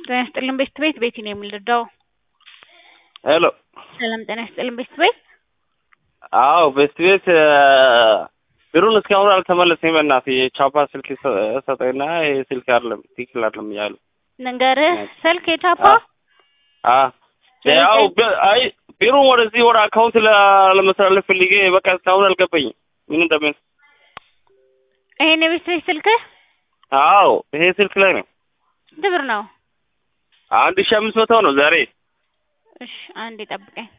ጤና ይስጥልን ቤት ቤት ቤቲ ነው የምንረዳው። ሄሎ ሰላም ጤና ይስጥልን ቤት ቤት አዎ ቤት ቤት ብሩን እስካሁን አልተመለሰኝ። በእናትህ የቻፓ ስልክ ሰጠኝና ይሄ ስልክ አይደለም ትክክል አይደለም እያሉ ንገርህ ስልክ የቻፓ አ ያው አይ ብሩን ወደዚህ ወደ አካውንት ለመስተላለፍ ፈልጌ በቃ እስካሁን አልገባኝም ምን እንደምን። ይሄን የቤት ቤት ስልክህ አዎ ይሄ ስልክ ላይ ነው። ስንት ብር ነው? አንድ ሺህ አምስት መቶ ነው ዛሬ። እሺ አንዴ ጠብቀኝ።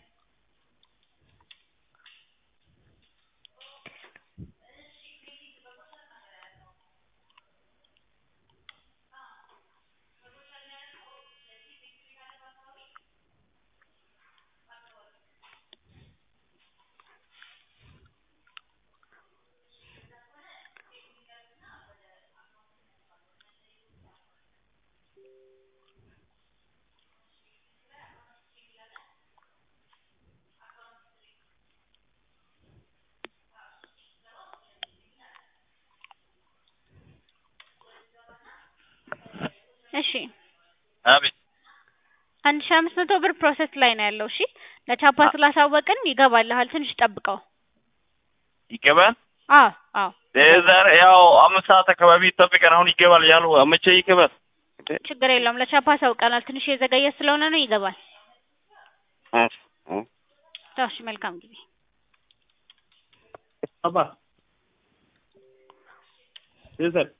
እሺ አቤት አንድ ሺህ አምስት መቶ ብር ፕሮሰስ ላይ ነው ያለው። እሺ ለቻፓ ስላሳወቅን ይገባልሃል። ትንሽ ጠብቀው። ይገባል። አዎ አዎ ዛሬ ያው አምስት ሰዓት አካባቢ ይጠብቀን። አሁን ይገባል ያሉ መቼ ይገባል? ችግር የለውም። ለቻፓ አሳውቀናል። ትንሽ የዘገየ ስለሆነ ነው ይገባል። እሺ መልካም ጊዜ። አባ ይዘል